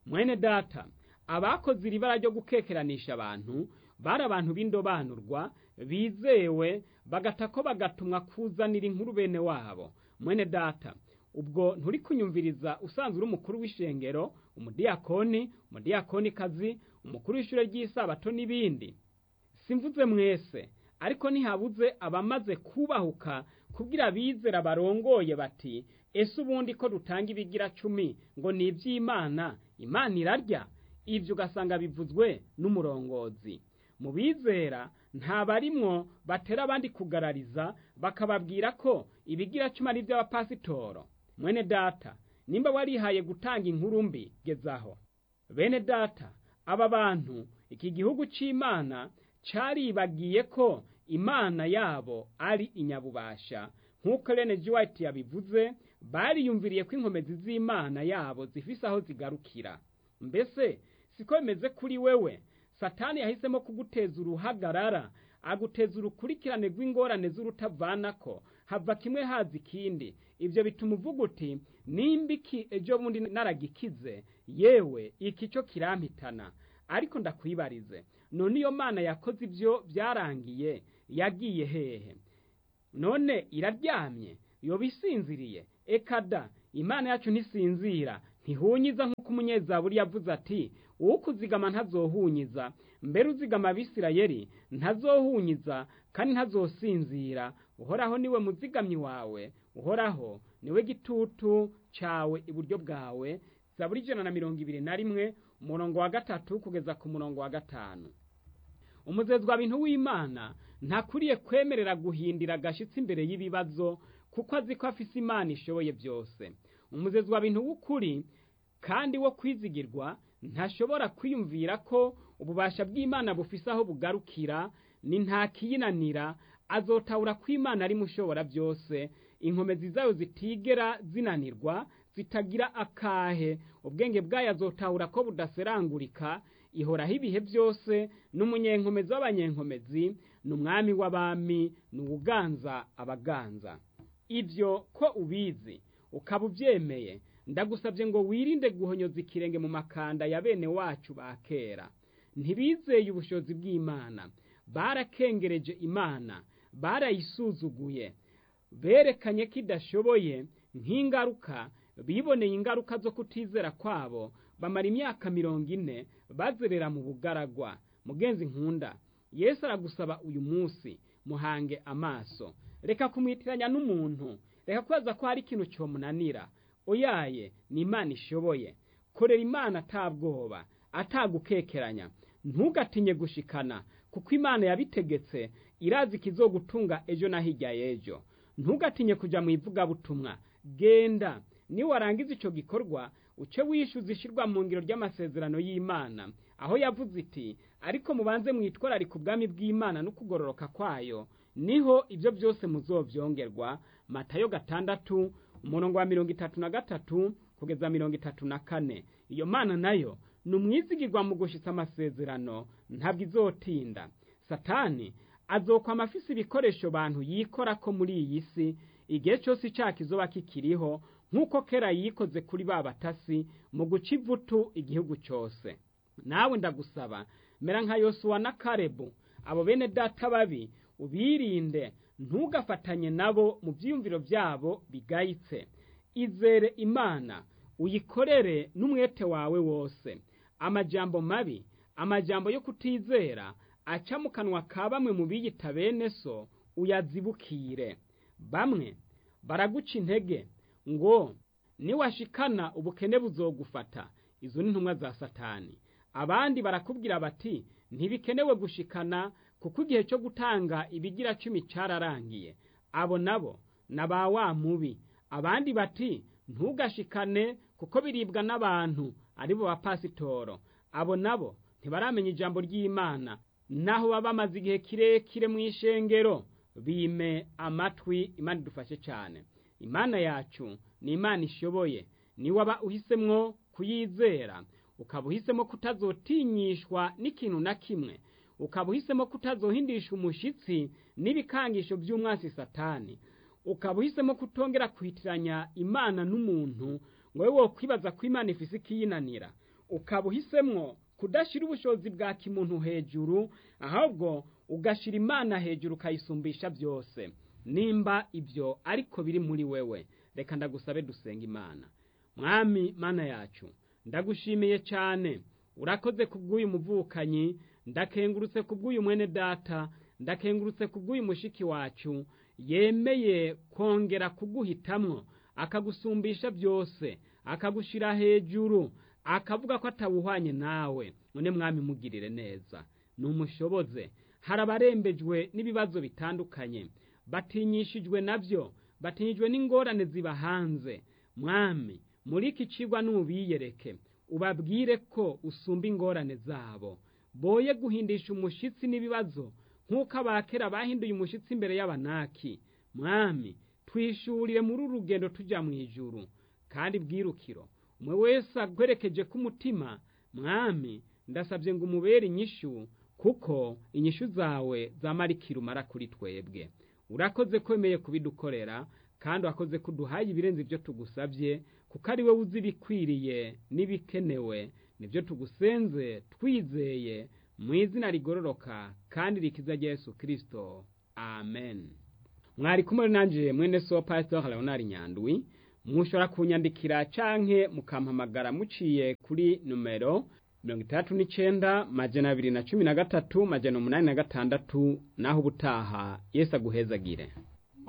mwene data abakoze iri bara ryo gukekeranisha abantu bari abantu b'indobanurwa bizewe bagatako bagatumwa kuzanira inkuru bene wabo mwene data ubwo nturi kunyumviriza usanzwe uri umukuru w'ishengero umudiyakoni umudiyakonikazi umukuru w'ishure ry'isabato n'ibindi simvuze mwese ariko ntihabuze abamaze kubahuka kubwira abizera barongoye bati ese ubundi ko dutanga ibigira cumi ngo ni iby'imana imana irarya ibyo ugasanga bivuzwe n'umurongozi mu bizera nta barimwo batera abandi kugarariza bakababwira ko ibigira cumi ari iby'abapasitoro mwene data nimba warihaye gutanga inkuru mbi gezaho bene data aba bantu iki gihugu c'imana caribagiye ko imana yabo ari inyabubasha nk'uko Rene G. White yabivuze bariyumviriye ko inkomezi z'imana yabo zifise aho zigarukira mbese siko bimeze kuri wewe satani yahisemo kuguteza uruhagarara aguteza urukurikirane rw'ingorane z'urutavanako hava kimwe haza ikindi ibyo bituma uvuga uti nimba iki ejo bundi naragikize yewe iki cyo kirampitana ariko ndakwibarize none iyo mana yakoze ibyo byarangiye yagiye hehe none iraryamye yoba isinziriye ekada imana yacu ntisinzira ntihunyiza nk'uko umunyezaburi yavuze ati uwo kuzigama ntazohunyiza mbere uzigama abisirayeli ntazohunyiza kandi ntazosinzira uhoraho niwe muzigamyi wawe uhoraho niwe gitutu cyawe iburyo bwawe zaburi ijana na mirongo ibiri na rimwe umurongo wa gatatu kugeza ku murongo wa gatanu umuzezwa bintu w'imana ntakuriye kwemerera guhindira agashyitsi imbere y'ibibazo kuko azi ko afise imana ishoboye byose umuzezwa bintu w'ukuri kandi wo kwizigirwa ntashobora kwiyumvira ko ububasha bw'imana bufise aho bugarukira ni nta kiyinanira azotahura ko imana ari mushobora byose inkomezi zayo zitigera zinanirwa zitagira akahe ubwenge bwayo azotahura ko budaserangurika ihoraho ibihe byose n'umunyenkomezi w'abanyenkomezi ni umwami w'abami ni uwuganza abaganza ibyo ko ubizi ukaba ubyemeye ndagusabye ngo wirinde guhonyoza ikirenge mu makanda ya bene wacu ba kera ntibizeye ubushobozi bw'imana barakengereje imana barayisuzuguye berekanye ko idashoboye nk'ingaruka biboneye ingaruka zo kutizera kwabo bamara imyaka mirongo ine bazerera mu bugaragwa mugenzi nkunda yesu aragusaba uyu munsi muhange amaso reka kumwitiranya n'umuntu reka kubaza ko hari ikintu cyomunanira oyaye ni imana ishoboye korera imana atabwoba atagukekeranya ntugatinye gushikana kuko imana yabitegetse irazi ikizogutunga ejo na hirya y'ejo ntugatinye kujya mu ivugabutumwa genda niwarangiza icyo gikorwa uce wishyuza ishyirwa mu ngiro ry'amasezerano y'imana aho yavuze iti ariko mubanze mwitwararika ubwami bw'imana no kugororoka kwayo niho ibyo byose muzobyongerwa matayo gatandatu umurongo wa mirongo itatu na gatatu kugeza mirongo itatu na kane iyo mana nayo ni umwizigirwa mu gushyitsa amasezerano ntabwo izotinda satani azokwama afise ibikoresho bantu yikora ko muri iyi si igihe cyose icyaha kizoba kikiriho nk'uko kera yikoze kuri ba batasi mu guca ivutu igihugu cyose nawe ndagusaba mera nka yosuwa na karebu abo bene data babi ubirinde ntugafatanye nabo mu byiyumviro byabo bigayitse izere imana uyikorere n'umwete wawe wose amajambo mabi amajambo yo kutizera aca mu kanwa ka bamwe mu biyita bene so uyazibukire bamwe baraguca intege ngo niwashikana ubukene buzogufata izo ni intumwa za satani abandi barakubwira bati ntibikenewe gushikana kuko igihe cyo gutanga ibigira cumi cyararangiye abo nabo na ba wa mubi abandi bati ntugashikane kuko biribwa n'abantu aribo bapasitoro abo nabo ntibaramenya ijambo ry'imana naho baba bamaze igihe kirekire mu ishengero bime amatwi imana idufashe cyane imana yacu ni imana ishoboye niwe waba uhisemwo kuyizera ukaba uhisemo kutazotinyishwa n'ikintu na kimwe ukaba uhisemo kutazohindisha umushyitsi n'ibikangisho by'umwasi satani ukaba uhisemo kutongera kwitiranya imana n'umuntu ngo wowe wokwibaza ko imana ifise ikiyinanira ukaba uhisemwo kudashyira ubushobozi bwa kimuntu hejuru ahubwo ugashyira imana hejuru ukayisumbisha byose nimba ibyo ariko biri muri wewe reka ndagusabe dusenga imana mwami mana yacu ndagushimiye cyane urakoze ku bw'uyu muvukanyi ndakengurutse ku bw'uyu mwene data ndakengurutse ku bw'uyu mushiki wacu yemeye kongera kuguhitamwo akagusumbisha byose akagushyira hejuru akavuga ko atawuhwanye nawe none mwami mugirire neza numushoboze hari abarembejwe n'ibibazo bitandukanye batinyishijwe nabyo batinyijwe n'ingorane ziba hanze mwami muri iki cigwa n'ubiyereke ubabwire ko usumba ingorane zabo boye guhindisha umushitsi n'ibibazo nk'uko abakera bahinduye umushitsi imbere y'abanaki mwami twishurire muri uru rugendo tujya mu ijuru kandi bwirukiro umwe wese agwerekeje ku mutima mwami ndasabye ngo umubere inyishu kuko inyishu zawe zamarikira umara kuri twebwe urakoze kwemeye kubidukorera kandi wakoze ko uduhaye ibirenze ibyo tugusabye kuko ari wowe uzi ibikwiriye n'ibikenewe nibyo tugusenze twizeye mu izina rigororoka kandi rikiza rya Yesu kirisito amen mwari kumwe nanjye mwene so pastor leonard nyandwi mushobora kunyandikira canke mukampamagara muciye kuri numero mirongo itandatu n'icenda majana abiri na cumi na gatatu majana umunani na gatandatu naho ubutaha yesu aguhezagire